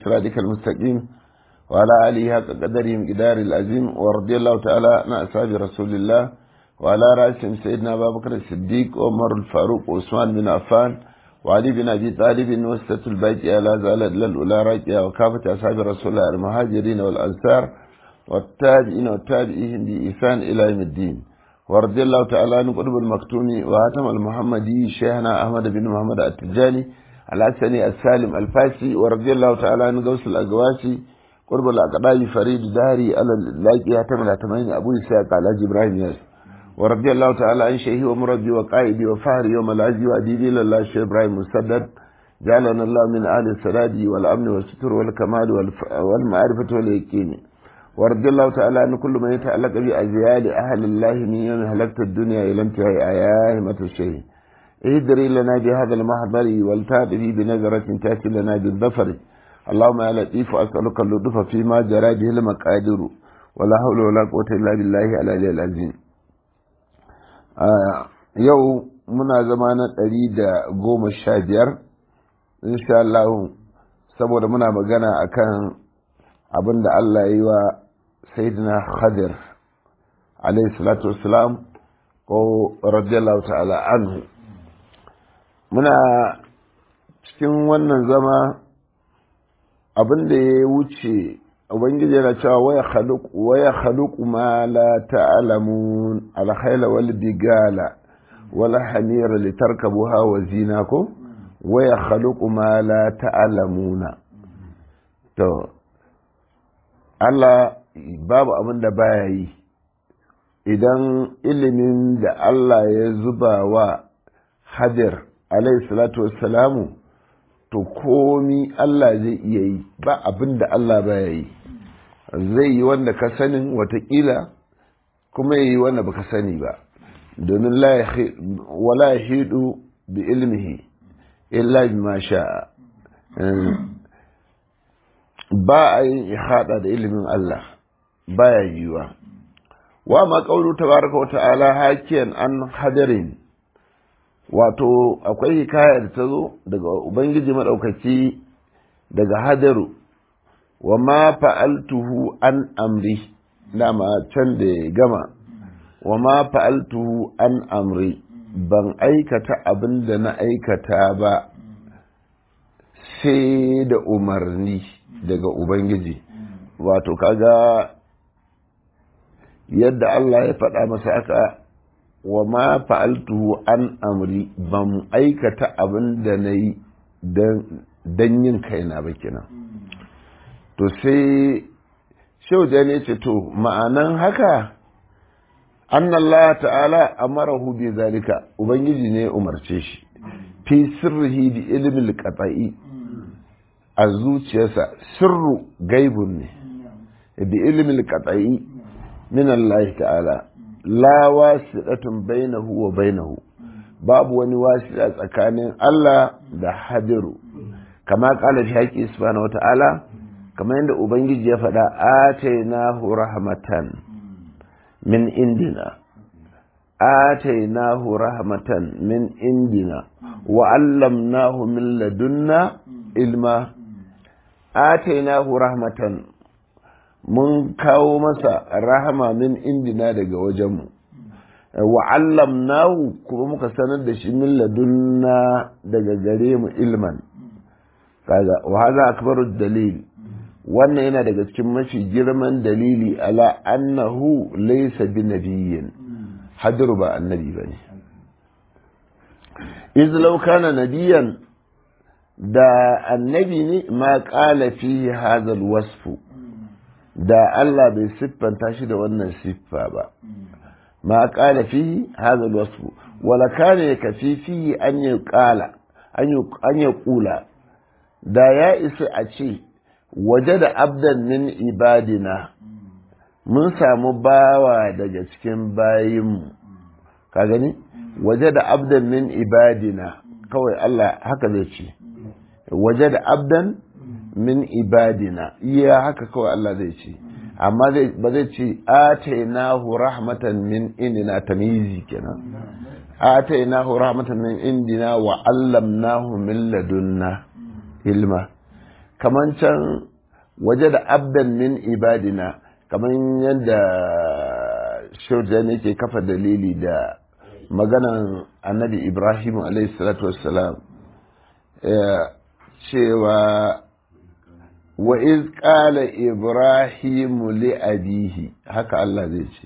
صراطك المستقيم وعلى آله حق قدره مقدار العظيم ورضي الله تعالى عن أصحاب رسول الله وعلى رأسهم سيدنا أبا بكر الصديق وعمر الفاروق وعثمان بن عفان وعلي بن أبي طالب وسطة البيت على زالت للأولى راجعة وكافة أصحاب رسول الله المهاجرين والأنصار والتابعين والتابعين بإحسان إلى يوم الدين ورضي الله تعالى عن قطب المكتوم وهاتم المحمدي شيخنا أحمد بن محمد التجاني الحسني السالم الفاسي ورضي الله تعالى عن غوث الأقواسي قرب الأقدام فريد داري على اللاقي هاتم الأتمين أبو إسحاق على إبراهيم ياس ورضي الله تعالى عن شيخي ومربي وقائدي وفهري يوم العز وأديبي لله الشيخ إبراهيم مسدد جعلنا الله من أهل السداد والأمن والستر والكمال والمعرفة واليقين ورضي الله تعالى عن كل من يتعلق بأزيال أهل الله من يوم هلكت الدنيا إلى انتهاء آيامة الشيء اهدري لنا بهذا المحضر والتابعي بنظرة تأتي لنا بالظفر اللهم يا لطيف أسألك اللطف فيما جرى به المقادر ولا حول ولا قوة إلا بالله العلي العظيم yau muna zama na ɗari da goma sha biyar insha Allah saboda muna magana akan abin da Allah ya yi wa Sayyidina Khadir alayhi salatu wassalam ko radiyallahu ta'ala anhu muna cikin wannan zama abin da ya wuce ubangiji yana cewa waya khaluq waya khaluq ma la ta'lamun al khayla wal bigala wal hamira litarkabuha wa zinakum waya khaluq ma la ta'lamuna to Allah babu abin da baya yi idan ilimin da Allah ya zuba wa hadir alayhi salatu wassalamu to komi Allah zai iya yi ba abin da Allah baya yi zai yi wanda ka sanin watakila kuma yi wanda baka sani ba domin wala hidu bi ilmihi illa bima sha'a ba a yin ihada da ilimin Allah baya yiwa wa ma qawlu tabaraka wa ta'ala hakiyan an hadarin wato akwai hikaya da ta zo daga ubangiji maɗaukaki daga hadaru wa ma fa'altuhu an amri dama can da ya gama wa ma fa'altuhu an amri ban aikata abin da na aikata ba sai da umarni daga ubangiji wato kaga yadda Allah ya faɗa masa aka wa ma fa'altuhu an amri ban aikata abin da na yi don yin kaina ba kenan to sai shauja ne ce to ma'anan haka an Allah ta'ala amarahu bi zalika ubangiji ne umarce shi fi sirrihi bi ilimin qata'i a zuciyarsa sirru gaibun ne bi ilimin qata'i min Allah ta'ala la wasiɗatun bainahu wa bainahu babu wani wasiɗa tsakanin Allah da hadiru kama kala fi haƙi subhanahu wata'ala kamar yadda ubangiji ya faɗa atainahu rahmatan min indina atainahu rahmatan min indina wa allamnahu min ladunna ilma atainahu rahmatan mun kawo masa rahama min indina daga wajenmu wa allamnahu kuma muka sanar da shi min ladunna daga gare mu ilman kaga wa hadha akbaru dalil wannan yana daga cikin mafi girman dalili ala annahu laysa bi nabiyyin hadru ba annabi bane iz law kana nabiyyan da annabi ne ma qala fihi hadha alwasfu da Allah bai siffanta shi da wannan siffa ba ma qala fihi hadha alwasf wala kana yakfi fihi an yuqala an yuqula da ya isa a ce waje da abdan min ibadina mun samu bawa daga cikin bayinmu ka gani waje da abdan min ibadina kawai Allah haka zai ce waje da abdan min ibadina iya haka kawai Allah zai ce amma ba zai ce atainahu rahmatan min indina tamyizi kenan atainahu rahmatan min indina wa allamnahu min ladunna ilma kaman can waje da abdan min ibadina kaman yadda shirjan yake kafa dalili da maganan annabi ibrahim salatu wassalam cewa wa iz qala ibrahimu li abihi haka Allah zai ce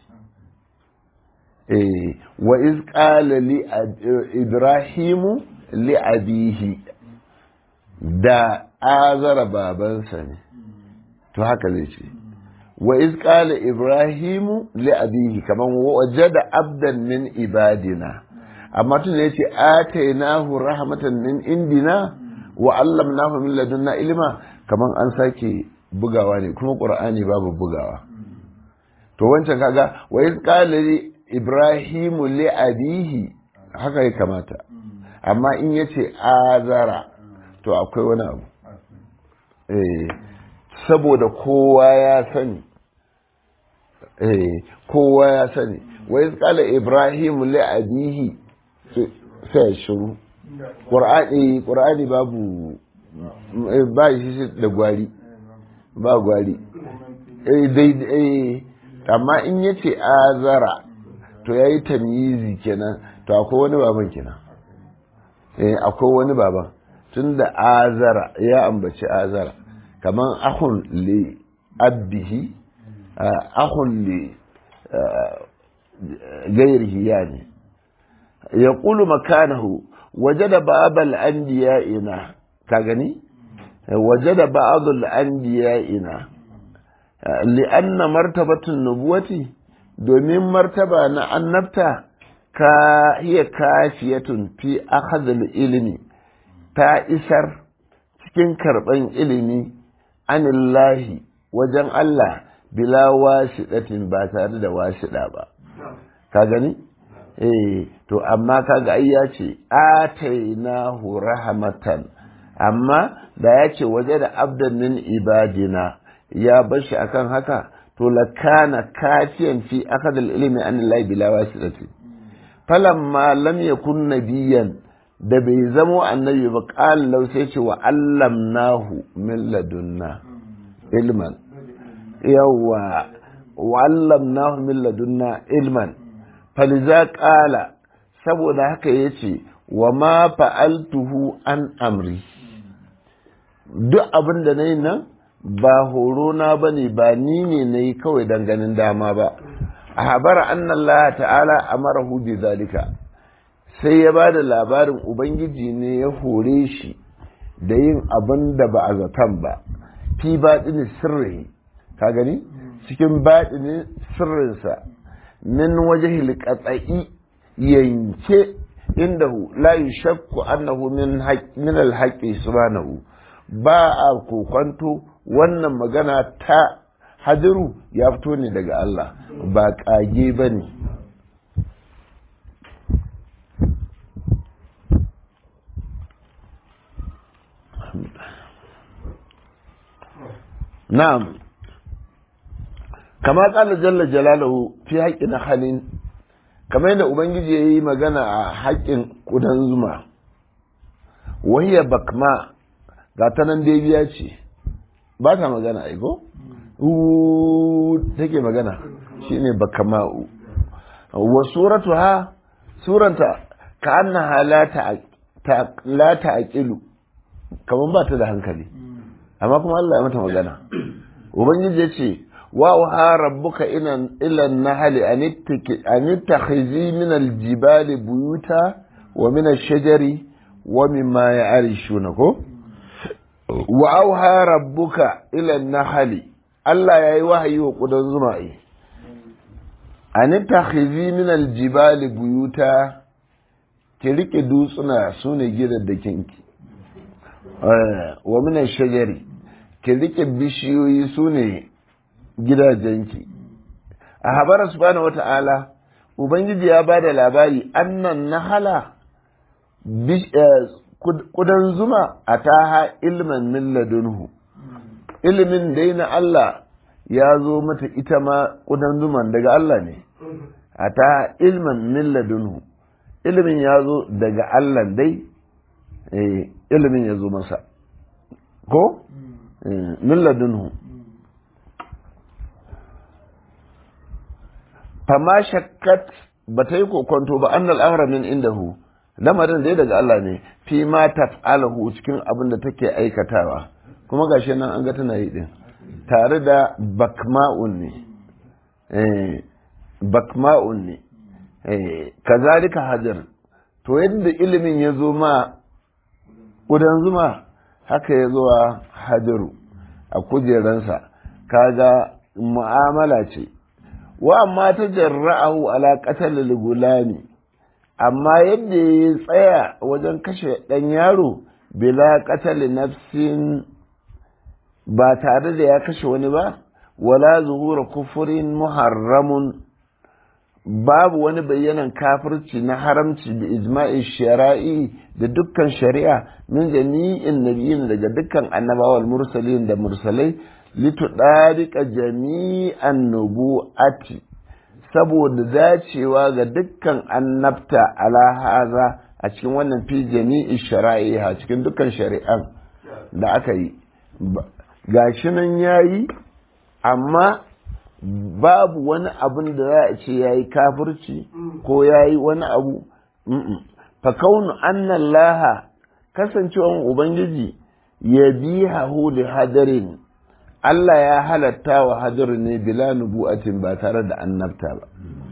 eh wa iz qala li ibrahimu li abihi da azara babansa ne to haka zai ce wa iz qala ibrahimu li abihi kaman wajada abdan min ibadina amma tun yace atainahu rahmatan min indina wa allamnahu min ladunna ilma kaman an sake bugawa ne kuma qur'ani babu bugawa to wancan kaga wa iz qala ibrahimu li abihi haka ya kamata amma in yace azara to akwai wani abu eh saboda kowa ya sani eh kowa ya sani wa iz qala ibrahimu li abihi sai shiru qur'ani qur'ani babu ba shi da gwari ba gwari eh dai eh amma in yace azara to yayi tamyizi kenan to akwai wani baban kenan eh akwai wani baban tunda azara ya ambaci azara kaman ahun li abbihi ahun li gairihi yani yaqulu makanahu wajada ba'dal anbiya'ina ka gani wajada ba'dal anbiya'ina li'anna martabatun nubuwati domin martaba na annabta ka hiya kafiyatun fi akhadhil ilmi ta isar cikin karban ilimi anillahi wajen Allah bila wasiɗatin ba tare da wasiɗa ba ka gani eh to amma kaga ai ya ce atainahu rahmatan amma da ya ce waje da abdan min ibadina ya bashi akan haka to lakana kafiyan fi akad ilmi an Allah bila wasitati falamma lam yakun nabiyan da bai zamo annabi ba qala law sai ce wa allamnahu min ladunna ilman yawa wa allamnahu min ladunna ilman faliza qala saboda haka yace wa ma fa'altuhu an amri duk abin da nayi nan ba horo na bane ba ni ne nayi kawai dan ganin dama ba a habara annallaha ta'ala amarahu bi zalika sai ya bada labarin ubangiji ne ya hore shi da yin abin da ba a zaton ba fi baɗini sirri ka gani cikin baɗini sirrinsa min waje hilƙatsa'i yanke indahu la yushakku annahu min min alhaqi subhanahu ba a kokwanto wannan magana ta hadiru ya fito ne daga Allah ba kage bane na'am kama kala jalla jalaluhu fi haƙƙin halin kamar yadda ubangiji ya yi magana a haƙƙin ƙudan zuma wahiyar bakma ga ta nan biya ce ba ta magana aiko take magana shine bakma'u wa suratu ha suranta ka annaha la ta'qilu kamar ba ta da hankali amma kuma Allah ya mata magana ubangiji ya ce وأوحى ربك إلى النحل أن اتخذي من الجبال بيوتا ومن الشجر ومما يعرشون وأوحى ربك إلى النحل الله يا وحي وقدن زمائي أن اتخذي من الجبال بيوتا تلك دوسنا سوني جدا دكينكي ومن الشجر تلك بشيوي سوني gidajenki a habara subhanahu wata'ala ubangiji ya ba da labari annan nahala kudan zuma a taha ilmin min ladunhu ilimin dai na Allah ya zo mata ita ma kudan zuman daga Allah ne a taha ilmin min ladunhu ilimin ya zo daga Allah dai ilimin ya zo masa ko min ladunhu fama shakkat ba ta yi kokonto ba annal amra min indahu lamarin dai daga Allah ne fi ma taf'alahu cikin abin da take aikatawa kuma gashi nan an ga tana yi din tare da bakma'un ne eh bakma'un ne eh kazalika hajar to yadda ilimin ya zo ma ƙudan zuma haka ya zo a hajaru a kujeransa kaga mu'amala ce wa amma ta jarra'ahu ala qatal gulami amma yadda ya tsaya wajen kashe ɗan yaro bila qatal nafsin ba tare da ya kashe wani ba wala zuhura kufurin muharramun babu wani bayyanan kafirci na haramci da ijma'i shari'i da dukkan shari'a min jami'in nabiyin daga dukkan annabawal mursalin da mursalai litudariqa jami'an nubu'ati saboda dacewa ga dukkan annabta ala haza a cikin wannan fi jami'i shari'i a cikin dukkan shari'an da aka yi gashi nan yayi amma babu wani abin da za a ce ya yi kafirci ko ya yi wani abu fa kaunu annan laha kasancewan ubangiji ya bi hahu da hadarin Allah ya halatta wa hadarin ne bila nubu'atin ba tare da annabta ba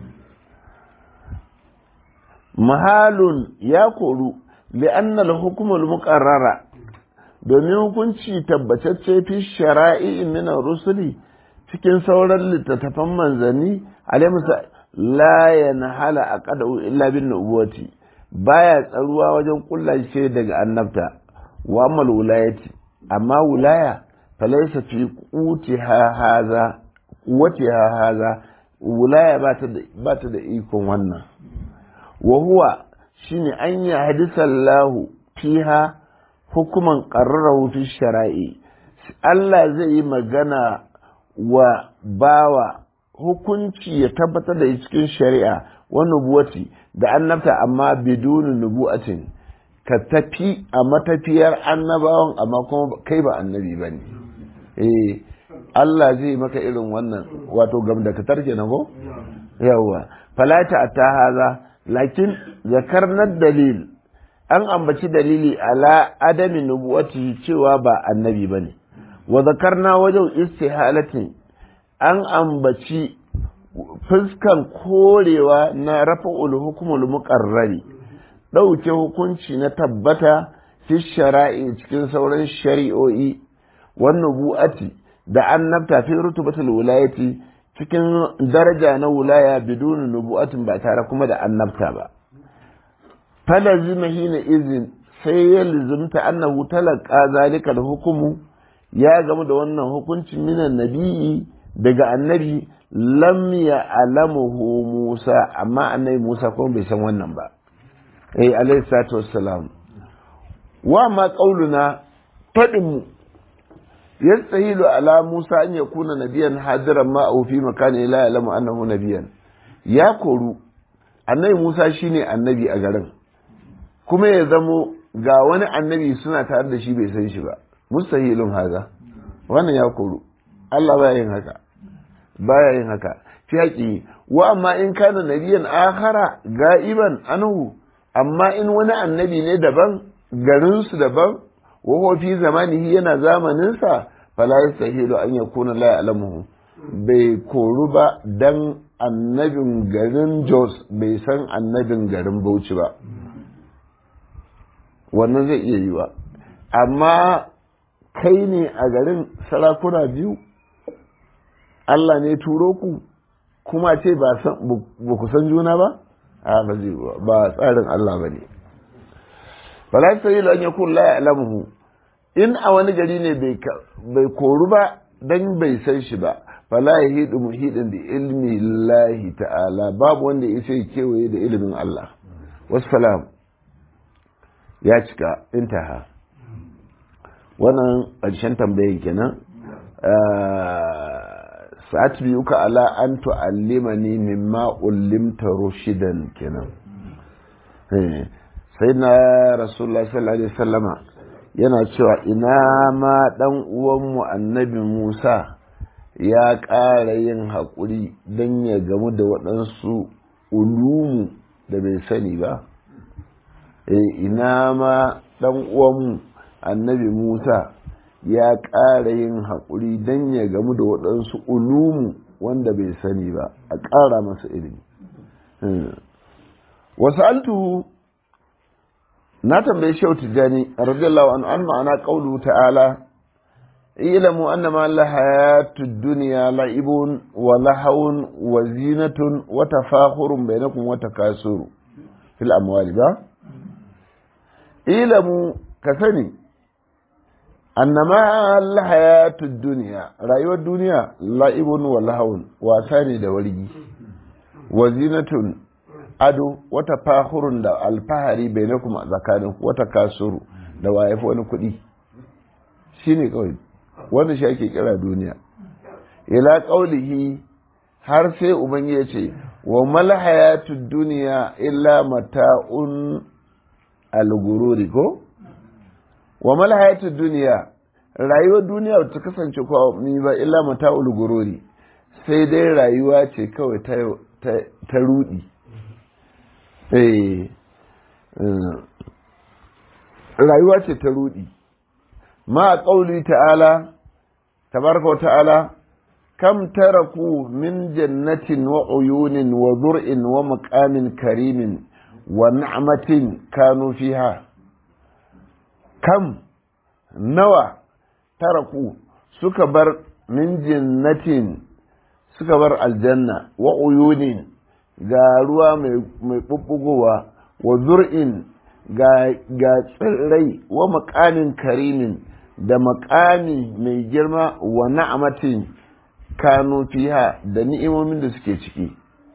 mahalun ya koru li'annal hukumul muqarrara domin hukunci tabbatacce fi shara'i min rusuli cikin sauran littattafan manzanni alaimusa la yanhala aqadu illa bin nubuwati baya tsaruwa wajen kulla shi daga annabta wa amal wilayati amma wilaya falaysa fi qutiha haza quwwatiha haza wilaya ba ta da ba ta da ikon wannan wa huwa shine an ya hadisallahu fiha hukuman qarrarahu fi shara'i Allah zai yi magana wa bawa hukunci ya tabbatar da cikin shari'a wa nubuwati da annabta amma biduni nubuwatin ka tafi a matafiyar annabawan amma kuma kai ba annabi ba ne eh Allah zai maka irin wannan wato gam da ka tarke na ko yawa falata ta haza lakin zakarnar dalil an ambaci dalili ala adami nubuwati cewa ba annabi ba ne wa zakarna wajen istihalatin an ambaci fuskan korewa na rafa'ul hukumul muqarrari ɗauke hukunci na tabbata fi shara'i cikin sauran shari'o'i wannan bu'ati da annabta fi rutubatul wilayati cikin daraja na wilaya bidun nubu'atin ba tare kuma da annabta ba falazima hina izin sai ya lizimta annahu talaka zalika hukumu ya gamu da wannan hukuncin minan nabi'i daga annabi lam ya alamuhu Musa amma annabi Musa kuma bai san wannan ba eh alayhi salatu wassalam wa ma qauluna fadin mu yastahilu ala Musa an yakuna nabiyan hadiran ma au fi makani la ya'lamu annahu nabiyan ya koru annabi Musa shine annabi a garin kuma ya zamo ga wani annabi suna tare da shi bai san shi ba mustahilun haza wannan ya koru Allah baya yin haka baya yin haka fi haƙi wa amma in kana nabiyan akhara ga'iban anhu amma in wani annabi ne daban garin su daban wa huwa fi zamanihi yana zamanin sa fala yastahilu an yakuna la ya'lamuhu bai koru ba dan annabin garin Jos bai san annabin garin Bauchi ba wannan zai iya yiwa amma kai ne a garin sarakuna biyu Allah ne turo ku kuma ce ba ku san juna ba a ba zai ba tsarin Allah ba ne fala ta yi an yakun la ya'lamuhu in a wani gari ne bai koru ba dan bai san shi ba fala ya hidu muhidin da ilmi lahi ta'ala babu wanda ya sai kewaye da ilimin Allah wassalam ya cika intaha wannan ƙarshen tambayin kenan sa'at biyuka ala an tu'allimani mimma ullimta rushidan kenan sai na rasulullah sallallahu alaihi wasallama yana cewa ina ma ɗan uwanmu annabi Musa ya ƙara yin haƙuri don ya gamu da waɗansu ulumu da bai sani ba e ina ma ɗan uwanmu annabi Musa ya ƙara yin haƙuri don ya gamu da waɗansu ulumu wanda bai sani ba a ƙara masa ilimi wasu altuhu na tambayi shehu tijjani radiyallahu anhu an ma'ana qawlu ta'ala ilamu annama la hayatud dunya la'ibun wa lahawun wa zinatun wa tafakhurun bainakum wa takasuru fil amwali ba ilamu ka sani annama la hayatud dunya rayuwar duniya la'ibun wa lahawun wasa ne da wargi wa zinatun ado wata fahurun da alfahari bai na kuma tsakanin wata kasuru da wayafi wani kuɗi shi ne kawai wanda shi ake kira duniya ila ƙaulihi har sai uban ya ce wa malhayatu duniya illa mata'un algururi ko wa malhayatu duniya rayuwar duniya ta kasance ko ni ba illa mata'ul gururi sai dai rayuwa ce kawai ta rudi rayuwa ce ta rudi ma a ƙauli ta'ala tabaraka wa ta'ala kam taraku min jannatin wa uyunin wa zur'in wa maqamin karimin wa na'matin kanu fiha kam nawa taraku suka bar min jannatin suka bar aljanna wa uyunin ga ruwa mai ɓuɓɓugowa wa zur'in ga tsirrai wa makamin karimin da makami mai girma wa na'amatin kanu fiha da ni'imomin da suke ciki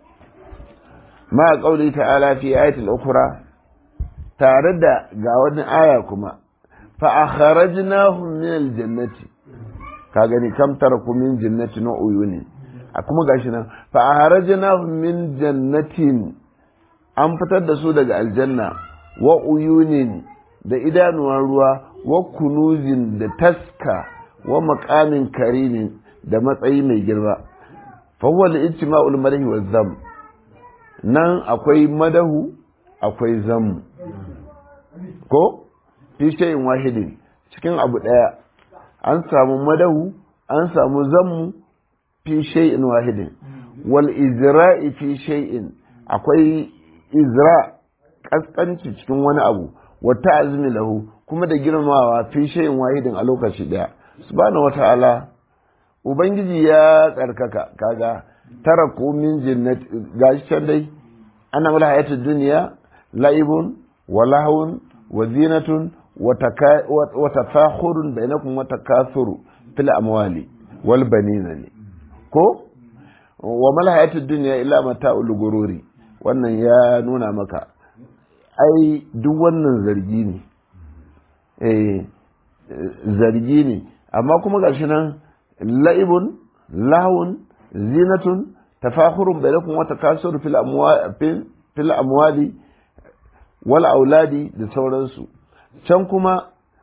ma a ƙauli ta'ala fi ayatul ukura tare da ga wani aya kuma fa akhrajnahum min aljannati ka gani kam taraku min jannati na uyuni a kuma gashi nan fa harajnahum min jannatin an fitar da su daga aljanna wa uyunin da idanuwan ruwa wa kunuzin da taska wa maqamin karimin da matsayi mai girma fa huwa al-ijtima'ul madahi wa zam nan akwai madahu akwai zamu ko fi shay'in wahidin cikin abu daya an samu madahu an samu zammu fi shay'in wahidin wal izra'i fi shay'in akwai izra kaskanci cikin wani abu wa ta'zimi lahu kuma da girmamawa fi shay'in wahidin a lokaci daya subhanahu wata'ala ubangiji ya tsarkaka kaga tara ko min jannat gashi can dai ana mala hayatud dunya la'ibun wa lahun wa zinatun wa tafakhurun bainakum wa takathuru fil amwali wal banina ne ko wa mal hayatud dunya illa mata'ul gururi wannan ya nuna maka ai duk wannan zargi ne eh zargi ne amma kuma gashi nan la'ibun lahun zinatun tafakhurun bainakum wa takasur fil amwali fil amwali wal auladi da sauransu can kuma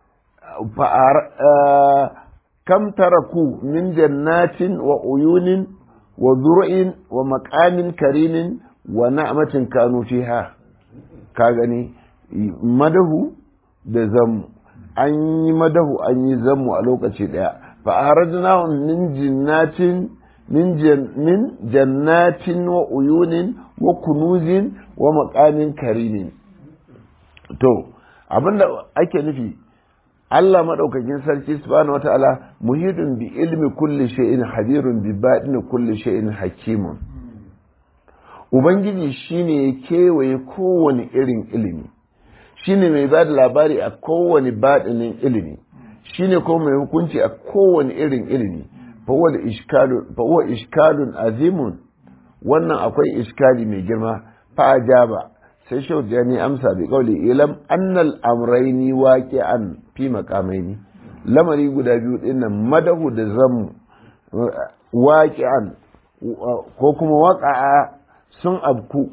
kam taraku min jannatin wa uyunin wa zur'in wa maqamin karimin wa na'matin kanu fiha ka gani madahu da zammu an yi madahu an yi zammu a lokaci daya fa harajnahum min jannatin min min jannatin wa uyunin wa kunuzin wa maqamin karimin to abinda ake nufi Allah maɗaukakin sarki subhanahu wata'ala muhidun bi ilmi kulli shay'in hadirun bi baɗin kulli shay'in hakimun ubangiji shine ya kewaye kowane irin ilimi shine mai ba da labari a kowane baɗinin ilimi shine kuma mai hukunci a kowane irin ilimi fa huwa ishkalun azimun wannan akwai iskali mai girma fa ajaba sai shau jani amsa bi kauli ilam annal amraini waqi'an fi maqamaini lamari guda biyu din nan madahu da zammu waqi'an ko kuma waqa'a sun abku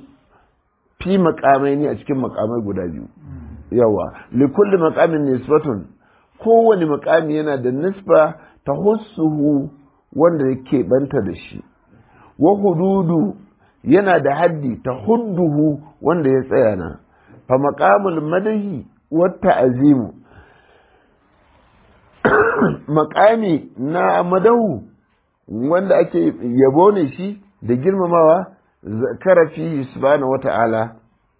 fi maqamaini a cikin maqamai guda biyu yawa li kulli maqamin nisbatun kowane makami yana da nisba ta hussuhu wanda yake banta da shi wa hududu yana da haddi ta hudduhu wanda ya tsaya na fa maqamul madahi wa ta'zimu makami na madahu wanda ake yabo ne shi da girmamawa zakara fi subhanahu wata'ala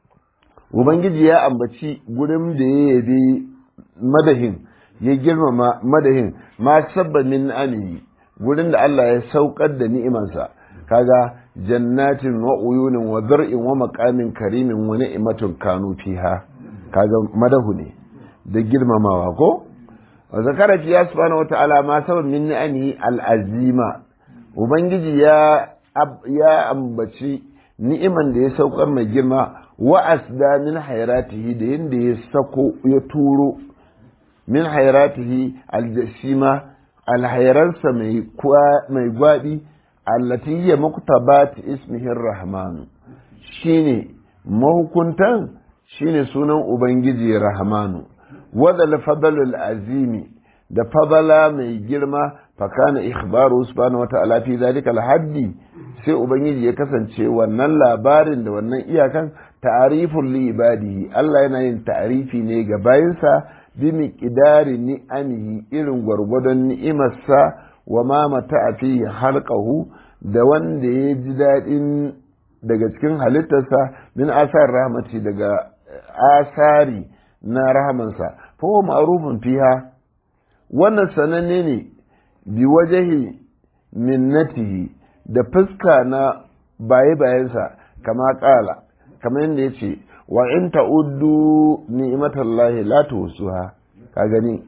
ubangiji ya ambaci gurin da ya yabi madahin ya girmama madahin ma sabba min amihi gurin da Allah ya saukar da ni'imansa kaga jannatin wa uyunin wa zar'in wa maqamin karimin wa ni'matun kanu fiha kaga madahu ne da girmamawa ko wa zakara fi subhanahu wa ta'ala ma sabab min ni'amihi al-azima ubangiji ya ya ambaci ni'iman da ya saukar mai girma wa asda min hayratihi da yanda ya sako ya turo min hayratihi al-jasima alhairansa mai mai gwabi allati hiya muktabat ismihi rahman shine mahukuntan shine sunan ubangiji rahmanu wadal fadlul azimi da fadala mai girma fakana ikhbaru subhanahu wata'ala fi zalika alhaddi sai ubangiji ya kasance wannan labarin da wannan iyakan ta'rifun li ibadihi Allah yana yin ta'rifi ne ga bayinsa bi miqdari ni'amihi irin gwargwadon ni'imarsa wa ma mata fi halqahu da wanda ya ji daɗin daga cikin halittarsa min asar rahmati daga asari na rahamansa fa huwa ma'rufun fiha wannan sananne ne bi wajahi minnatihi da fuska na baye bayansa kama kala kamar yadda yace wa in ta'uddu ni'matallahi la tuhsuha ka gani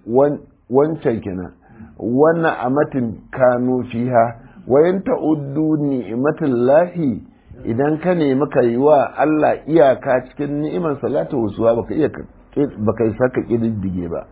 wancan kenan wannan amatin kanu fiha wa in ta'uddu ni'matallahi idan ka nemi ka yi wa Allah iyaka cikin ni'imar salatu wasuwa baka iya baka yi saka kididdige ba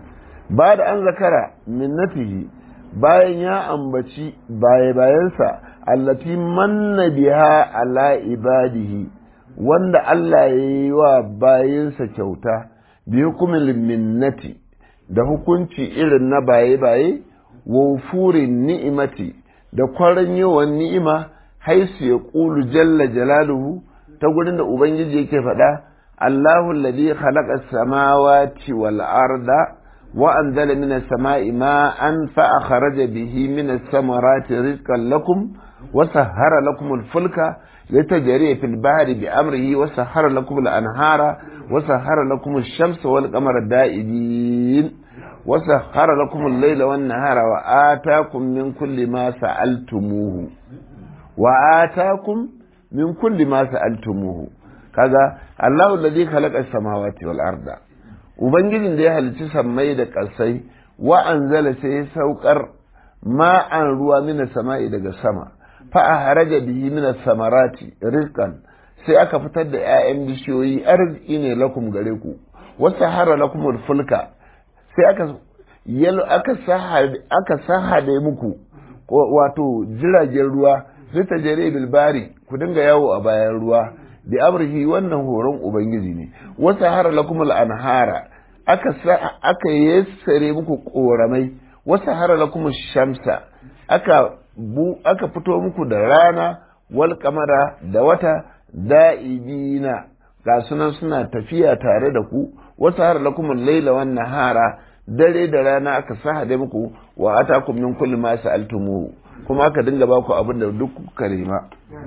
ba da an zakara minnatihi bayan ya ambaci baye bayansa allati manna biha ala ibadihi wanda Allah ya yi wa bayinsa kyauta bi hukumin minnati da hukunci irin na baye-baye wa furin ni'imati da kwaran yawan ni'ima haisu ya ƙulu jalla jalaluhu ta gurin da Ubangiji yake faɗa Allahu alladhi khalaqa samawati wal arda wa anzala minas sama'i ma'an fa akhraja bihi minas samarati rizqan lakum wa sahhara lakum al-fulka litajriya fil bahri bi amrihi wa sahhara lakum al-anhara wa sahhara lakum ash-shamsa wal qamara da'ibin wa sahhara lakum al-layla wan nahara wa ataakum min kulli ma sa'altumuhu wa atakum min kulli ma sa'altumuhu kaga Allahu alladhi khalaqa as-samawati wal arda ubangijin da ya halicci sammai da ƙasai wa anzala sai ya saukar ma'an ruwa mina sama'i daga sama fa ahraja bihi min samarati rizqan sai aka fitar da 'ya'yan bishiyoyi arziki ne lakum gare ku wa sahara lakum fulka sai aka yalo aka sahade aka sahade muku wato jiragen ruwa sai ta jere bilbari ku dinga yawo a bayan ruwa da amrihi wannan horon ubangiji ne wasu hara lakum anhara aka aka yassare muku koramai wasu hara lakum shamsa aka bu aka fito muku da rana wal kamara da wata da'ibina ga sunan suna tafiya tare da ku wasu hara lakum laila wan nahara dare da rana aka sahade muku wa atakum min kulli ma sa'altumuhu kuma aka dinga ba ku abin da duk kuka nema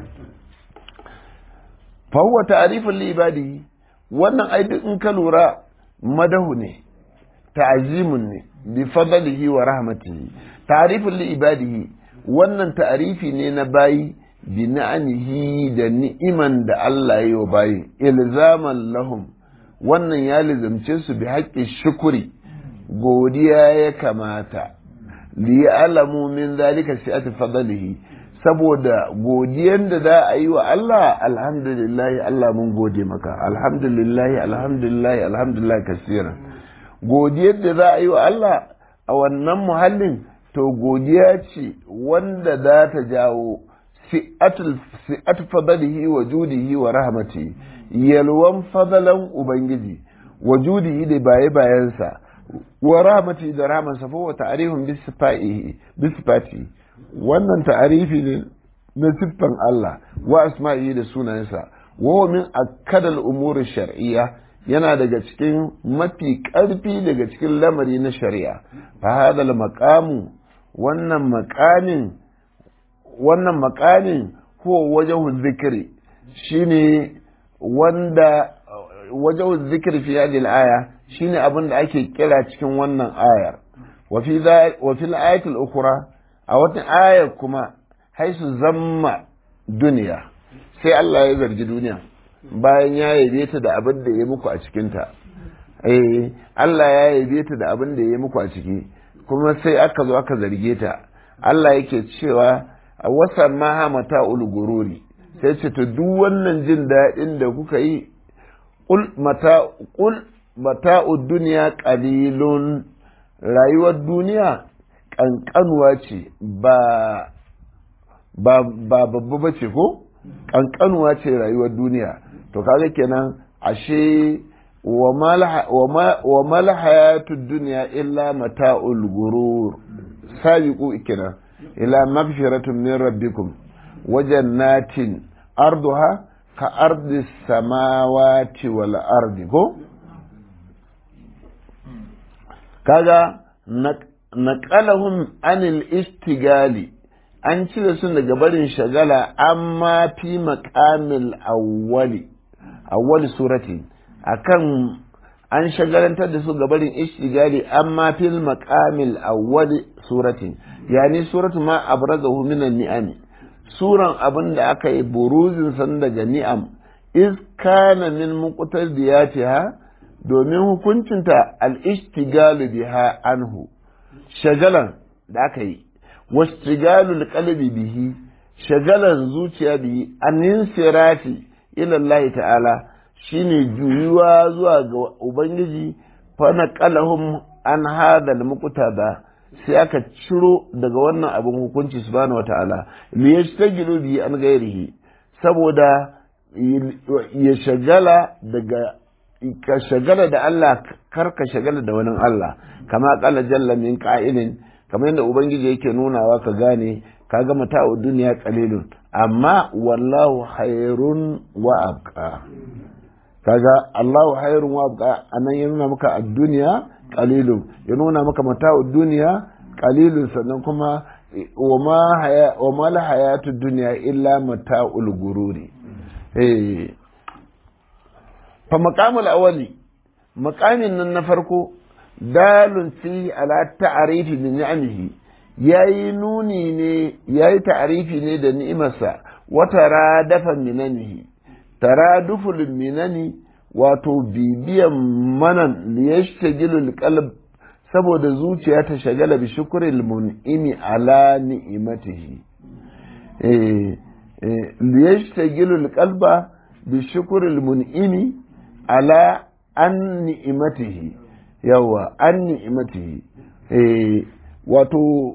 fa huwa ta'rifun li ibadihi wannan ai duk in ka lura madahu ne ta'zimun ne bi fadlihi wa rahmatihi ta'rifun li ibadihi wannan ta'rifi ne na bayi bi na'amihi da ni'iman da Allah ya yi wa bayi ilzaman lahum wannan ya lizamce su bi haƙƙin shukuri godiya ya kamata liya'lamu min zalika si'ati fadlihi saboda godiyan da za a yi wa Allah alhamdulillah Allah mun gode maka alhamdulillah alhamdulillah alhamdulillah kasiran godiyar da za a yi wa Allah a wannan muhallin to godiya ce wanda za ta jawo si'atu fadlihi wa judihi wa rahmati yalwan fadalan ubangiji wa judihi da baye bayansa wa rahmati da rahmansa fa wa ta'rifun bi sifati wannan ta'arifi ne na siffan Allah wa asma'i da sunayensa wa min akkadal umuri shar'iyya yana daga cikin mafi ƙarfi daga cikin lamari na shari'a fa hadal maqamu wannan maqamin wannan maqamin huwa wajhu dhikri shine wanda wajhu dhikri fi hadhihi al-aya shine abin da ake kira cikin wannan ayar wa fi wa fil ayati al-ukhra a wata ayar kuma haisu zamma duniya sai Allah ya zargi duniya bayan ya yabe ta da abin da ya muku a cikinta eh Allah ya yabe ta da abin da ya muku a ciki kuma sai aka zo aka zarge ta Allah yake cewa wasan ma mata ulgururi sai ce to duk wannan jin daɗin da kuka yi qul mata qul mata'ud dunya qalilun rayuwar duniya kankanuwa ce ba ba babba ba ce ko kankanuwa ce rayuwar duniya to kaga kenan ashe wa mal hayatud dunya illa mata'ul gurur sabiqu kenan ila magfiratun min rabbikum wa jannatin arduha ka ardi samawati wal ardi ko kaga naqalahum anil istigali an cire su daga barin shagala amma fi maƙamil awwali awwali surati akan an shagalantar da su ga barin ishtigali amma fil maƙamil awwali surati yani suratu ma abrazahu minan ni'am suran abin da aka yi buruzin san daga ni'am iz kana min muqtadiyatiha domin hukuncinta al-ishtigalu biha anhu shagalan da aka yi wastigalul qalbi bihi shagalan zuciya bihi an sirati ila Allah ta'ala shine juyuwa zuwa ga ubangiji fa naqalahum an hadal muqtada sai aka ciro daga wannan abin hukunci subhanahu wata'ala li yastagilu bi an gairihi saboda ya shagala daga ka shagala da Allah kar ka shagala da wani Allah kama qala jalla min qa'ilin kamar yadda ubangiji yake nunawa ka gane ka ga mata'u duniya qalilun amma wallahu khairun wa abqa kaga Allahu khairun wa abqa anan ya nuna maka ad-dunya qalilun ya nuna maka mata'u duniya qalilun sannan kuma wa ma haya wa ma la hayatu dunya illa mata'ul gururi eh fa maqamul awwali maqamin nan na farko dalun fi ala ta'arifi bi ni'amihi yayi nuni ne yayi ta'arifi ne da ni'imarsa wa taradafa minanihi taraduful minani wato bibiyan manan liyashtagilu alqalb saboda zuciya ta shagala bi shukril mun'imi ala ni'imatihi eh liyashtagilu alqalba bi shukril mun'imi ala an ni'imatihi yawa an ni'imatihi eh wato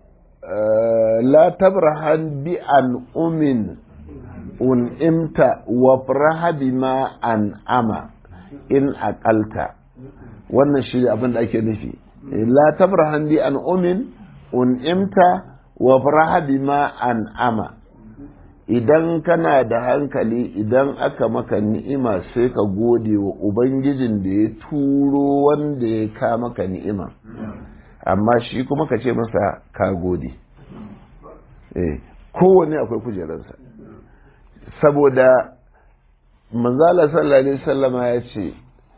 la tabrahan bi an umin un'imta wa faraha bima an ama in aqalta wannan shi abin da ake nufi la tabrahan bi an umin un'imta wa faraha bima an ama idan kana da hankali idan aka maka ni'ima sai ka gode wa ubangijin da ya turo wanda ya ka maka ni'ima amma shi kuma ka ce masa ka gode eh kowane akwai kujerarsa saboda manzala sallallahu alaihi wasallama ya ce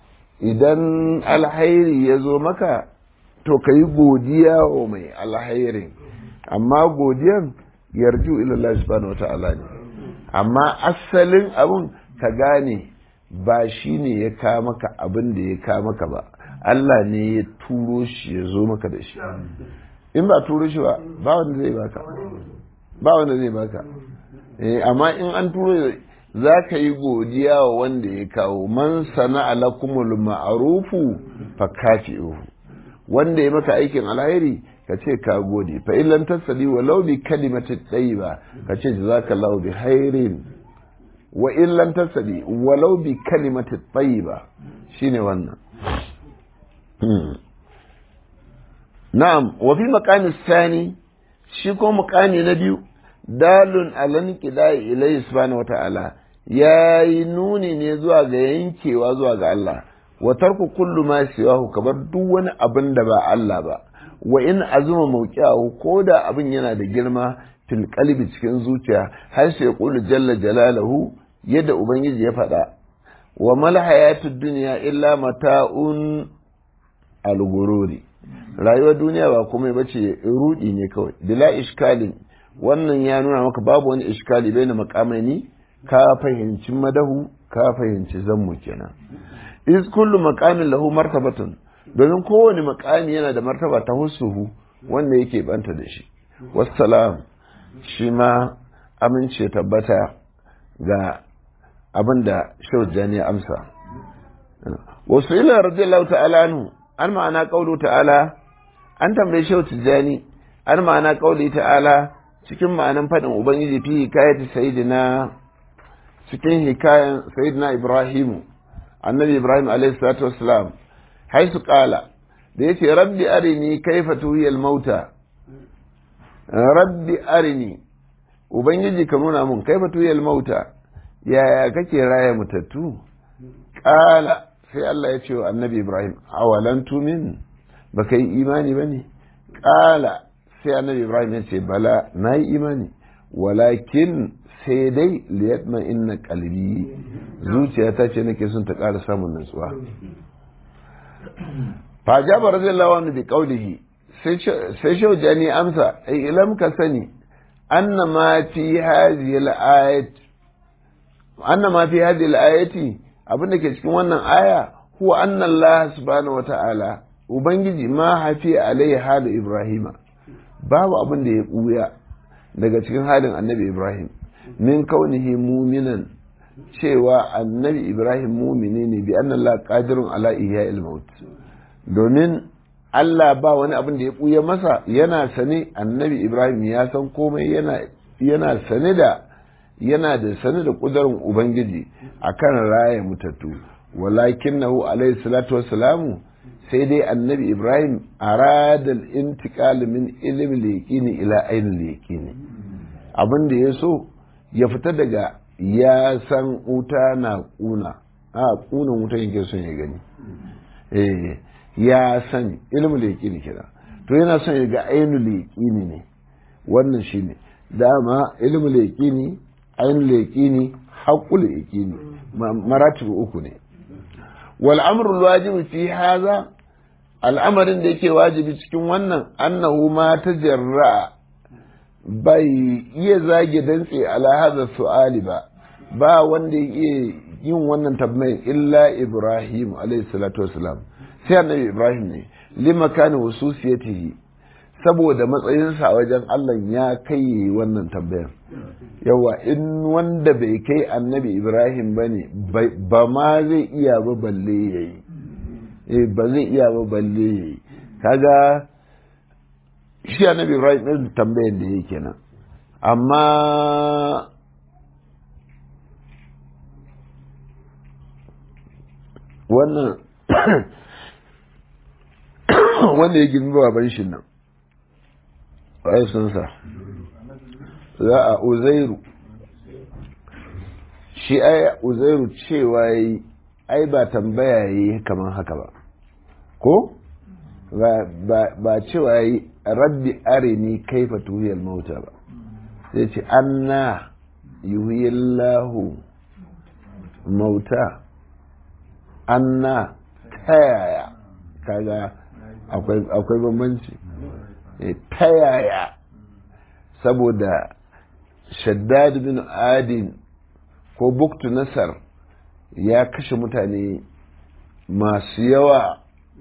idan alhairi ya zo maka to ka yi godiya wa mai alhairin amma godiyan yarju ilallah subhanahu wata'ala ne amma asalin abun ka gane ba shi ne ya ka maka abin da ya ka maka ba Allah ne ya turo shi ya zo maka da shi in ba turo shi ba ba wanda zai baka ba wanda zai baka eh amma in an turo za ka yi godiya wa wanda ya kawo man sana alakumul ma'arufu fa kafi'uhu wanda ya maka aikin alheri ka ce ka gode fa in lam tasali walau bi kalimati tayyiba ka ce jazakallahu bi khairin wa in lam tasali walau bi kalimati tayyiba shine wannan na'am wa fi maqami sani shi ko maqami na biyu dalun alan qidai ilayhi subhanahu wata'ala yayi nuni ne zuwa ga yankewa zuwa ga Allah wa tarku kullu ma siwahu kabar duk wani abin da ba Allah ba wa in azuma mawqi'ahu ko da abin yana da girma fil qalbi cikin zuciya har sai qulu jalla jalaluhu yadda ubangiji ya faɗa wa mal hayatud dunya illa mata'un al-gururi rayuwar duniya ba komai bace rudi ne kawai bila iskalin wannan ya nuna maka babu wani iskali bai na makamaini ka fahimci madahu ka fahimci zammu kenan is kullu maqamin lahu martabatun domin kowane makami yana da martaba ta husuhu wanda yake banta da shi wassalam shi ma amince tabbata ga abin da shaujani ya amsa wasu ila radiyallahu ta'ala anhu an ma'ana qawlu ta'ala an tambaye shaujani an ma'ana qawli ta'ala cikin ma'anan fadin ubangiji fi hikayati sayyidina cikin hikayan sayyidina ibrahimu annabi ibrahim alayhi salatu wassalam haisu qala da yace rabbi arini kaifa tuhiyal mauta rabbi arini ubangiji ka nuna mun kaifa tuhiyal mauta yaya kake raya mutattu qala sai Allah ya ce wa annabi ibrahim awalan tumin baka yi imani bane qala sai annabi ibrahim ya ce bala na yi imani walakin sai dai liyatma inna qalbi zuciyata ce nake son ta ƙara samun nutsuwa fa jaba radiyallahu anhu bi qawlihi sai shaujani amsa ai ilam ka sani anna ma fi hadhihi al-ayat anna ma fi hadhihi al-ayati abin da ke cikin wannan aya huwa anna Allah subhanahu wa ta'ala ubangiji ma hafi alaihi halu ibrahima babu abin da ya buya daga cikin halin annabi ibrahim min kaunihi muminan cewa annabi ibrahim mumini ne bi anna Allah qadirun ala ihya'il maut domin Allah ba wani abin da ya buya masa yana sane annabi ibrahim ya san komai yana yana sane da yana da sane da kudarin ubangiji akan raya mutattu walakinahu alayhi salatu wassalamu sai dai annabi ibrahim arada al-intiqal min ilmi al-yaqini ila ayn al-yaqini abin da ya so ya fita daga ya san wuta na kuna a kunan wuta yake son ya gani eh ya san ilmul yaqini kira to yana son ya ga ainul yaqini ne wannan shine dama ilmul yaqini ainul yaqini haqqul yaqini maratibu uku ne wal amru wajibi fi hadha al'amarin da yake wajibi cikin wannan annahu ma tajarra bai iya zage dantse ala hadha su'ali ba ba wanda ya iya yin wannan tabbayin illa ibrahim alayhi salatu wasalam sai annabi ibrahim ne lima kana hususiyatihi saboda matsayinsa a wajen Allah ya kai wannan tambayar yawa in wanda bai kai annabi ibrahim ba ne ba ma zai iya ba balle ya yi eh ba zai iya ba balle ya yi kaga shi annabi ibrahim ɗin tambayar da yake kenan amma wannan wanda ya girma baban shi nan ai sun sa za a uzairu shi ai uzairu cewa yi ai ba tambaya yi kamar haka ba ko ba cewa yi rabbi arini kaifa tuhiyar mauta ba sai ce anna yuhiyallahu mauta anna ta yaya kaga akwai bambanci ta yaya saboda shaddad bin adin ko buktu nasar ya kashe mutane masu yawa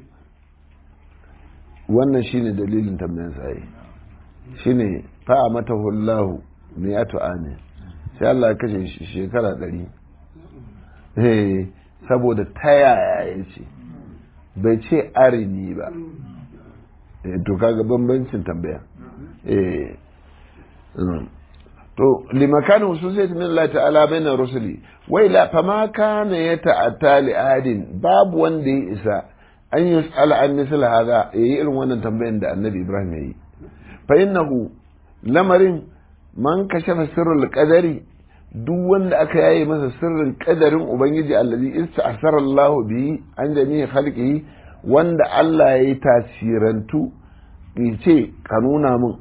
wannan shine dalilin tambayan tsaye shine fa'a mata hullahu mai ato amin sai Allah ya kashe shi shekara ɗari saboda ta yaya ya ce bai ce arini ba to kaga bambancin tambaya to limakan hususiyat min Allah ta'ala bainar rusuli wai la fama kana ya ta'atta li adin babu wanda ya isa an yus'ala an misal hada yayi irin wannan tambayan da annabi Ibrahim yayi fa innahu lamarin man kashafa sirrul qadari duk wanda aka yaye masa sirrin kadarin ubangiji allazi ista'sara Allah bihi an jami'i khalqihi wanda Allah ya yi tasirantu ce ka nuna min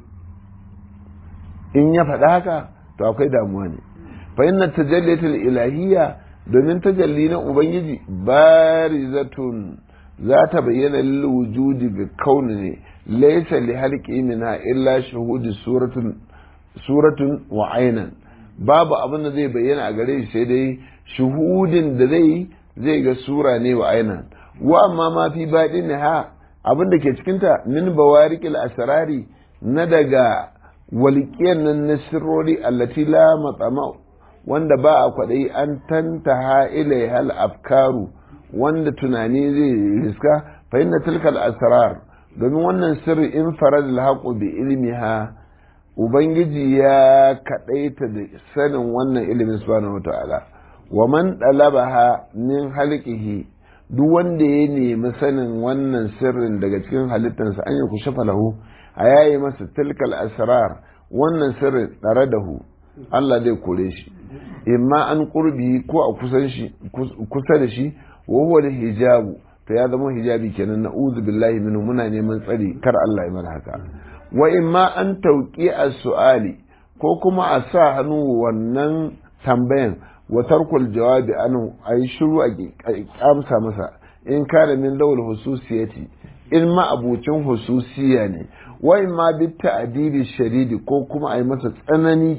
in ya faɗa haka to akwai damuwa ne fa inna tajallitul ilahiyya domin tajalli na ubangiji barizatun za ta bayyana lil wujudi ga kauni ne laysa li halqi minha illa shuhudi suratun suratun wa aynan babu abin da zai bayyana a gare shi sai dai shuhudin da zai zai ga sura ne wa aynan wa amma ma fi baɗin ha abin da ke cikinta min bawarikil asrari na daga walƙiyar nan na sirrori allati la matsama wanda ba a kwaɗayi an tantaha ilai hal afkaru wanda tunani zai riska fa inna tilkal asrar domin wannan sirri in farad al bi ilmiha ubangiji ya kaɗaita da sanin wannan ilimin subhanahu wataala wa man dalabaha min halqihi duk wanda ya nemi sanin wannan sirrin daga cikin halittarsa an yi kushe falahu a yayi masa tilkal asrar wannan sirrin tsare da hu Allah zai kore shi imma an kurbi ko a kusan shi kusa da shi wa huwa da hijabu to ya zama hijabi kenan na uzu billahi minhu muna neman tsari kar Allah ya mana haka wa imma an tauki as-su'ali ko kuma a sa hannu wannan tambayan wa tarkul jawabi anu ayi shiru a amsa masa in kana min lawul hususiyati in ma abucin hususiya ne wa in ma bi ta'dibi shadidi ko kuma ayi masa tsanani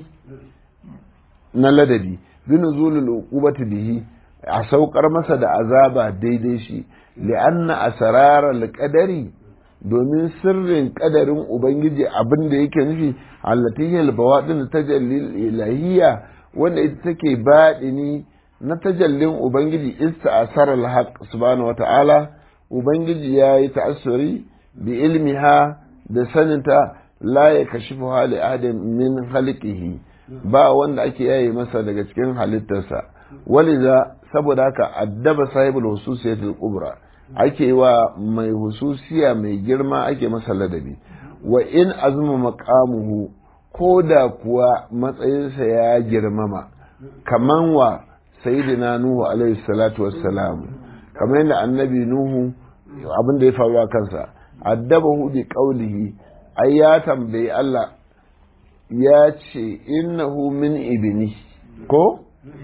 na ladabi bi nuzulul uqubati bihi a saukar masa da azaba daidai shi li'anna asraral qadari domin sirrin kadarin ubangiji abin da yake nufi allatihil bawadin tajallil ilahiyya wanda ita take baɗini na tajallin Ubangiji ista asar al-haq subhanahu wata'ala Ubangiji ya yi ta'assuri bi ilmiha da saninta la ya kashifu hali adam min halikihi ba wanda ake yayi masa daga cikin halittarsa waliza saboda haka addaba sahibul hususiyatul kubra ake wa mai hususiya mai girma ake masa ladabi wa in azuma maqamuhu ko da kuwa matsayinsa ya girmama kaman wa sayyidina nuhu alaihi salatu wassalam kamar yadda annabi nuhu abin da ya faru a kansa addabahu bi qawlihi ai ya tambayi Allah ya ce innahu min ibni ko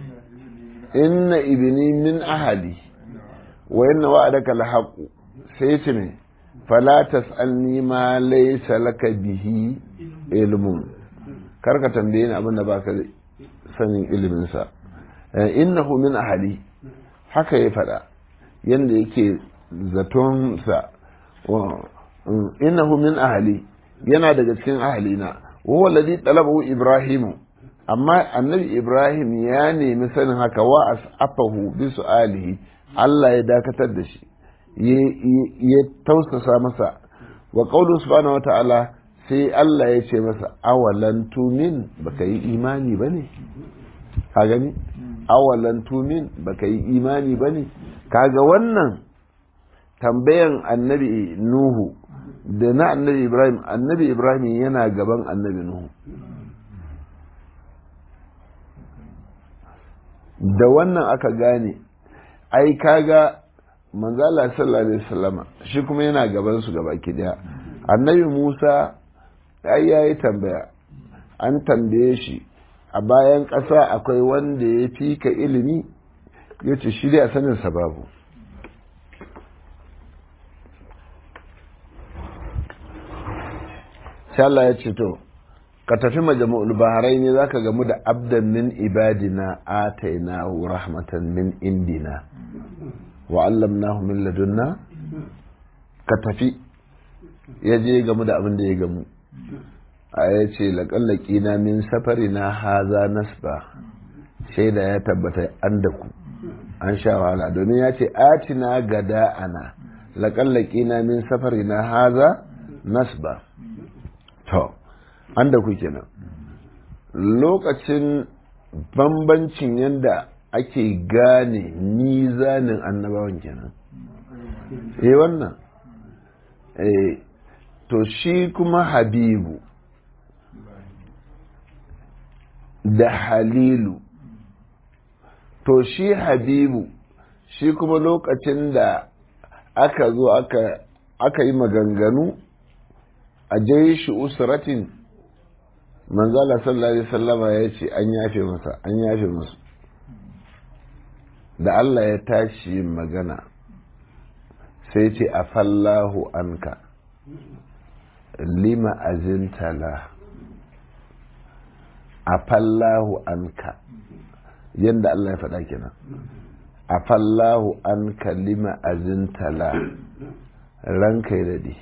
inna ibni min ahali wa inna wa'adaka alhaqu sai ce me fala tas'alni ma laysa laka bihi ilmun karka tambaye ni abin da baka sanin ilimin sa innahu min ahali haka ya faɗa yanda yake zaton sa innahu min ahali yana daga cikin ahalina wa huwa alladhi talabahu ibrahimu amma annabi ibrahim ya nemi sanin haka wa as'afahu bi su'alihi Allah ya dakatar da shi ya tausasa masa wa qawlu subhanahu wata'ala sai Allah ya ce masa awalan tumin baka yi imani bane ka gani awalan tumin baka yi imani bane kaga wannan tambayan annabi nuhu da na annabi ibrahim annabi ibrahim yana gaban annabi nuhu da wannan aka gane ai kaga manzala sallallahu alaihi wasallama shi kuma yana gaban su gaba daya annabi musa ai yayi tambaya an tambaye shi a bayan ƙasa akwai wanda ya fi ka ilimi ya ce shi dai a sanin babu sai Allah ya ce to ka tafi majmu'ul baharai ne zaka gamu da abdan min ibadina atainahu rahmatan min indina wa allamnahu min ladunna ka tafi ya je gamu da abin da ya gamu a ya ce laƙallaki na min safari na haza nasba shaida ya tabbata an da ku an sha wahala domin ya ce atina gada ana laƙallaki na min safari na haza nasba to an da ku kenan lokacin bambancin yadda ake gane nizanin annabawan kenan eh wannan eh to shi kuma habibu da halilu to shi habibu shi kuma lokacin da aka zo aka aka yi maganganu a shi usratin manzala sallallahu alaihi sallama ya ce an yafe masa an yafe masu da Allah ya tashi yin magana sai ce a fallahu anka lima azintala a fallahu anka yadda Allah ya faɗa kenan a fallahu anka lima azintala ranka ya daɗe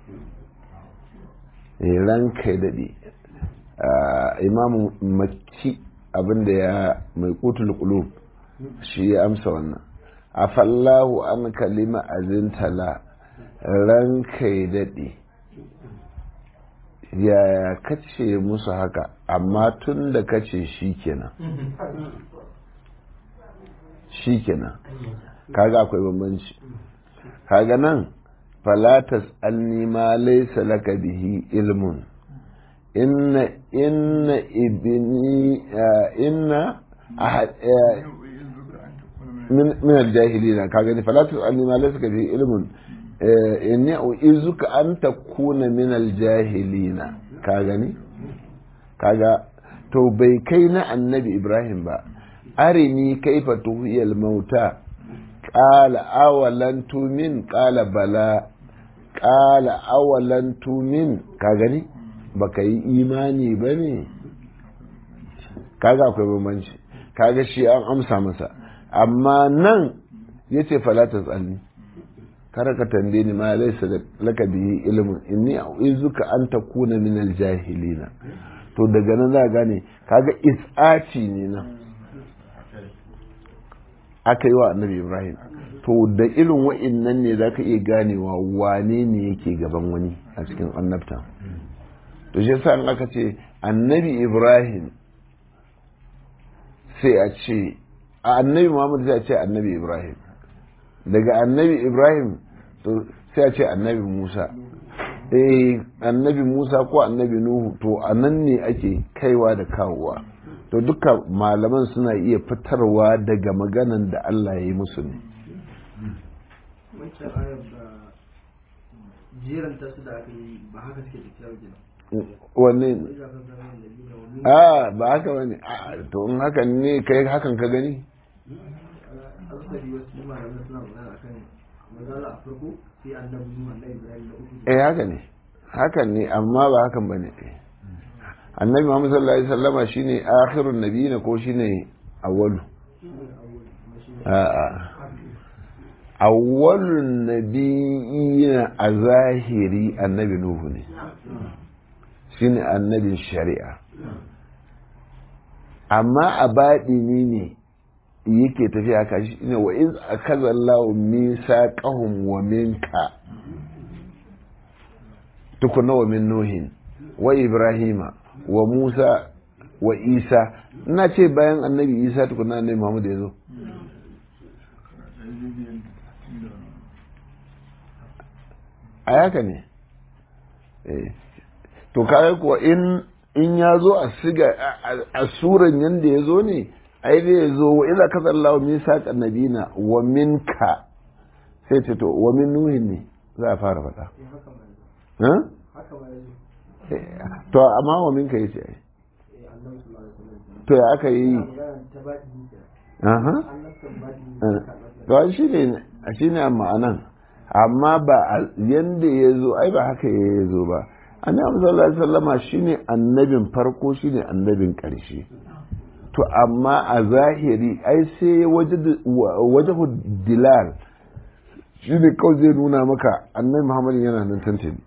ranka ya daɗe imamu makki abinda ya mai kutul qulub shi ya amsa wannan a fallahu an kalima azintala ranka ya daɗe yaya kace musu haka amma tun da kace shi kenan shi kenan kaga akwai bambanci kaga nan falatas alni ma laysa laka bihi ilmun inna inna ibni inna min min aljahilina ka gani fala tusalni ma laysa bi ilmun inni uizuka an takuna min aljahilina ka gani kaga to bai kai na annabi ibrahim ba arini kaifa tuhiyal mauta qala awalan tumin qala bala qala awalan tumin ka gani baka yi imani ba ne kaga akwai bambanci kaga shi an amsa masa amma nan ya ce falatas tsalli kar ka tambaye ni ma laisa laka bihi ilmin inni a'uzuka an takuna min aljahilina to daga nan za gane kaga is'aci ne nan aka yi wa annabi ibrahim to da irin wa'innan ne za ka iya ganewa wane ne yake gaban wani a cikin annabta to shi yasa aka ce annabi ibrahim sai a ce a annabi muhammad sai a ce annabi ibrahim daga annabi ibrahim to sai a ce annabi musa eh annabi musa ko annabi nuhu to a nan ne ake kaiwa da kawowa to duka malaman suna iya fitarwa daga maganan da allah ya yi musu ne jeranta su da aka yi ba haka suke tafiya wajen wanne a ba haka wani to in hakan ne kai hakan ka gani asali wasu malamai suna magana akan mazala a farko sai annabi nuhu annabi ibrahim da uku eh haka ne hakan ne amma ba hakan ba ne annabi muhammad sallallahu alaihi wasallama shine akhirun nabiyina ko shine awwalu a'a awwalun nabiyina a zahiri annabi nuhu ne shine annabin shari'a amma a baɗini ne yake tafiya haka shi ne wa iz akaza Allahu misaqahum wa minka tukuna wa min nuhin wa ibrahima wa musa wa isa ina ce bayan annabi isa tukuna annabi muhammad ya zo a haka ne to kaga kuwa in in ya zo a siga a suran yanda ya zo ne ai da ya zo wa idza kaza Allah min saqan nabina wa minka sai ce to wa min nuhin ne za a fara faɗa ha to amma wa minka yace ai to ya aka yi aha to shi ne shi ne ma'anan amma ba yanda ya zo ai ba haka ya zo ba annabi sallallahu alaihi wasallama shine annabin farko shine annabin ƙarshe to amma a zahiri ai sai wajahu dilal shine kawai zai nuna maka annabi muhammad yana nan tantani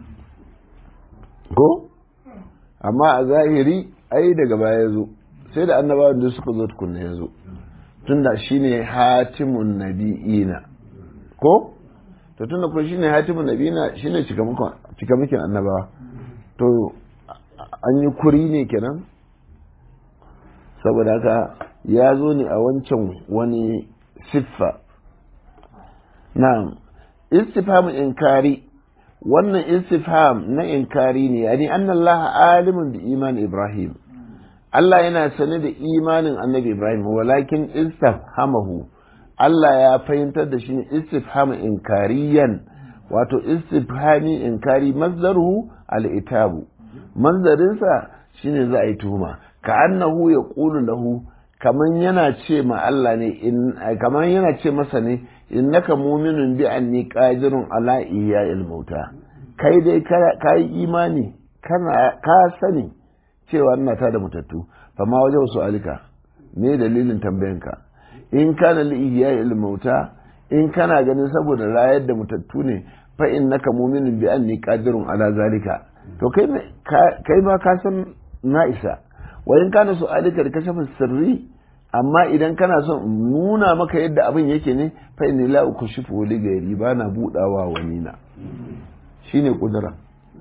ko amma a zahiri ai daga baya ya zo sai da annabawan da suka zo tukunna ya zo tunda shine hatimun nabi'ina ko to tunda kuma shine hatimun nabiyina shine cikamakin annabawa to an yi kuri ne kenan saboda haka ya zo ne a wancan wani siffa na istifham inkari wannan istifham na inkari ne yani annallaha alimun bi iman ibrahim Allah yana sane da imanin annabi ibrahim walakin istifhamahu Allah ya fahimtar da shi istifham inkariyan wato istifhami inkari mazdaruhu al-itabu manzarinsa shine za a yi tuhuma ka annahu ya ƙulu lahu kaman yana ce ma Allah ne kaman yana ce masa ne innaka mu'minun bi anni qadirun ala ihya'il mauta kai dai ka yi imani kana ka sani cewa ina ta da mutattu fa ma wajen su alika me dalilin tambayanka in kana li ihya'il mauta in kana ganin saboda rayar da mutattu ne fa innaka mu'minun bi anni qadirun ala zalika to kai kai ma ka san na isa wa in kana so alika da kashafin sirri amma idan kana son nuna maka yadda abin yake ne fa inni la ukushifu li gairi ba na budawa wani na shine kudura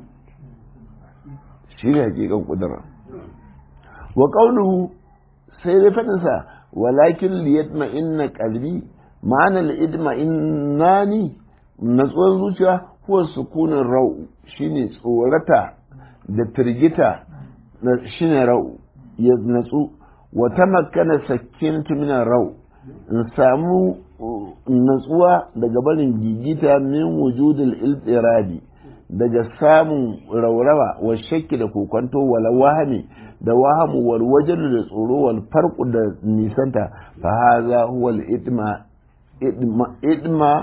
shine hakikan kudura wa qawluhu sai dai fadin sa walakin liyatma inna qalbi ma'ana al-idma innani natsuwar zuciya huwa sukunin rau shine tsorata da firgita shine rau ya natsu wa tamakkana sakintu min rau in samu natsuwa daga barin gigita min wujudil iltirabi daga samun raurawa wa shakki da kokonto wala wahami da wahamu wal wajalu da tsoro wal farqu da nisanta fa hadha huwa al idma idma idma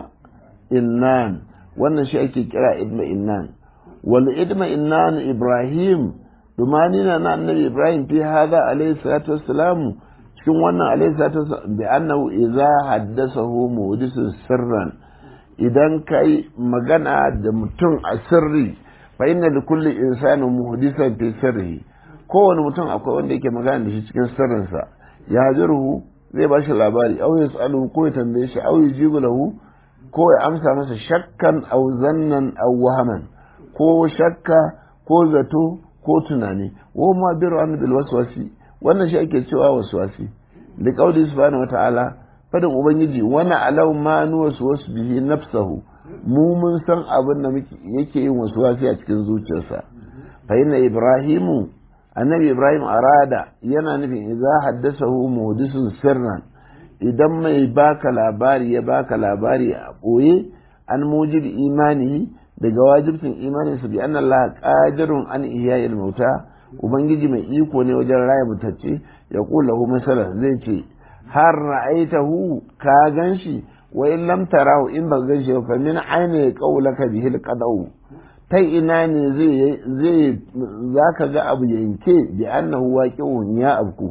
innan wannan shi ake kira idma innan wal idma innan ibrahim dumanina na annabi ibrahim fi hadha alayhi salatu wassalam cikin wannan alayhi salatu wassalam bi annahu idza haddathahu muhdisun sirran idan kai magana da mutum a sirri fa inna li kulli insanin muhdisan fi sirri kowane mutum akwai wanda yake magana da shi cikin sirrinsa ya hajiruhu zai ba shi labari au yas'aluhu ko ya tambaye shi au yujibu lahu ko ya amsa masa shakkan au zannan au wahaman ko shakka ko zato ko tunani wa ma biru an bil waswasi wannan shi ake cewa waswasi da qauli subhanahu wata'ala fadin ubangiji wana alau ma nu waswasu bihi nafsahu mu mun san abin da yake yin waswasi a cikin zuciyarsa fa inna ibrahimu annabi ibrahim arada yana nufin idza haddathahu muhdisun sirran idan mai baka labari ya baka labari a ɓoye an mujib imani daga wajibcin imaninsa bi anna Allah qadirun an ihya'il mauta ubangiji mai iko ne wajen raya mutacce ya kula hu masala zai ce har ra'aitahu ka ganshi wa in lam tarahu in ba ganshi fa min aina qawlaka bihi alqadau ta ina ne zai zai zaka ga abu yanke bi annahu waqi'un ya abku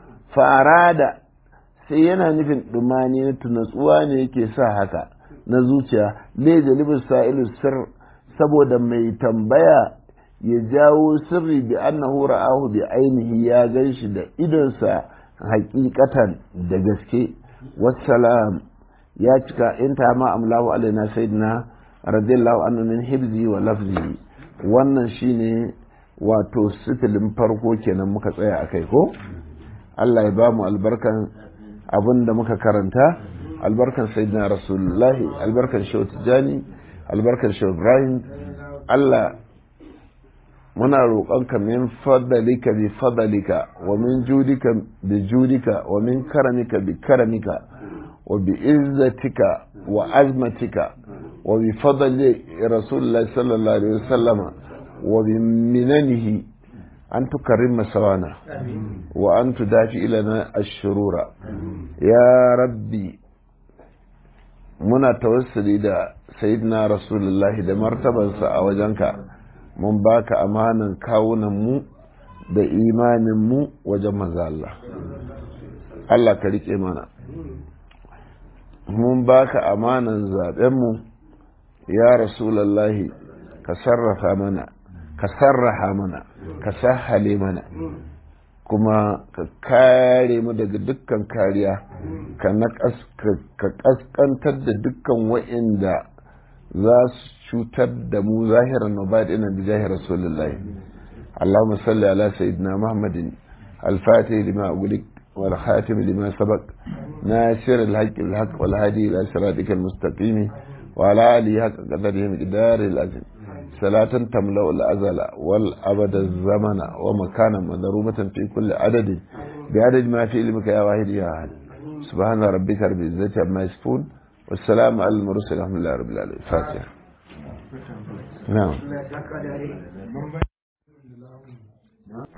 farada sai yana nufin dumani na tunatsuwa ne yake sa haka na zuciya ne jalibin sa'ilu sir saboda mai tambaya ya jawo sirri bi annahu ra'ahu bi ainihi ya gan shi da idonsa hakikatan da gaske wassalam ya cika in ta ma amlahu alaina sayyidina radiyallahu anhu min hibzi wa lafzi wannan shine wato sitilin farko kenan muka tsaya akai ko Allah ya ba mu albarkan abin da muka karanta albarkan sayyidina rasulullahi albarkan shehu tijani albarkan shehu ibrahim allah muna roƙonka min fadalika bi fadalika wa min judika bi judika wa min karamika bi karamika wa bi izzatika wa azmatika wa bi fadli rasulullahi sallallahu alaihi wasallama wa bi minanihi أن تكرم سوانا وأن تدافع لنا الشرور يا ربي muna tawassuli da sayyidina rasulullahi da martabansa a wajenka mun baka amanan kawunanmu da imaninmu wajen maza Allah Allah ka riƙe mana mun baka amanan zaɓenmu ya rasulullahi ka sarrafa mana ka sarraha mana ka sahale mana kuma ka kare mu daga dukkan kariya ka kaskantar da dukkan wa'inda za su cutar da mu zahiran nubadinan da jahir rasulullahi اللهم صل على سيدنا محمد الفاتح لما أغلق والخاتم لما سبق ناصر الحق بالحق والهادي إلى صراطك المستقيم وعلى آله حق قدره مقدار العظيم صلاة تملأ الأزل والأبد الزمن ومكانا مضروبة في كل عدد بعدد ما في علمك يا واحد يا أحد سبحان ربك رب العزة عما يصفون والسلام على المرسل الحمد لله رب العالمين فاتحة نعم